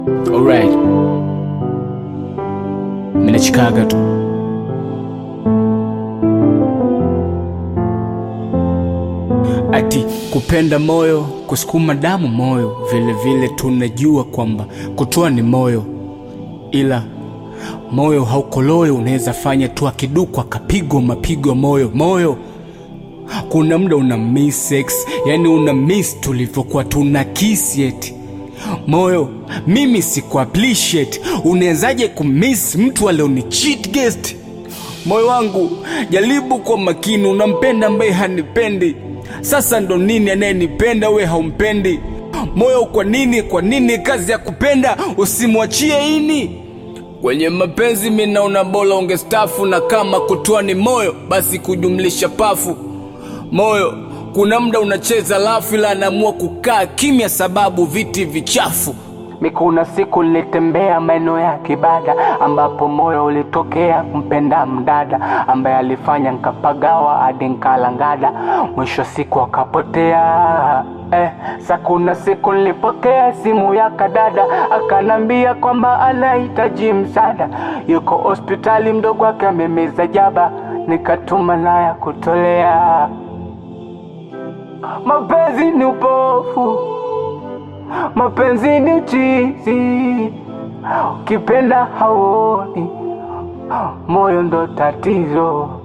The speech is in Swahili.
Alright. Mimi nachikaga tu. Ati kupenda moyo, kusukuma damu moyo, vile vile tunajua kwamba kutoa ni moyo, ila moyo haukoloyo, unaweza fanya tu akidukwa akapigwa mapigo moyo moyo kuna muda una miss sex, yani una miss tulivyokuwa tuna kiss yet moyo mimi siku appreciate unawezaje kumiss mtu alioni cheat guest moyo wangu jaribu kwa makini unampenda ambaye hanipendi sasa ndo nini anayenipenda we haumpendi moyo kwa nini kwa nini kazi ya kupenda usimwachie ini kwenye mapenzi minaona bora ungestafu na kama kutoa ni moyo basi kujumlisha pafu moyo kuna muda unacheza lafu ila anaamua kukaa kimya sababu viti vichafu mikuna siku nilitembea maeneo ya kibada ambapo moyo ulitokea kumpenda mdada ambaye alifanya nkapagawa hadi nkalangada mwisho siku akapotea eh, sa kuna siku nilipokea simu ya kadada akanambia kwamba anahitaji msaada yuko hospitali mdogo wake amemeza jaba nikatuma naya kutolea mapenzi ni upofu mapenzi ni uchizi ukipenda hauoni moyo ndo tatizo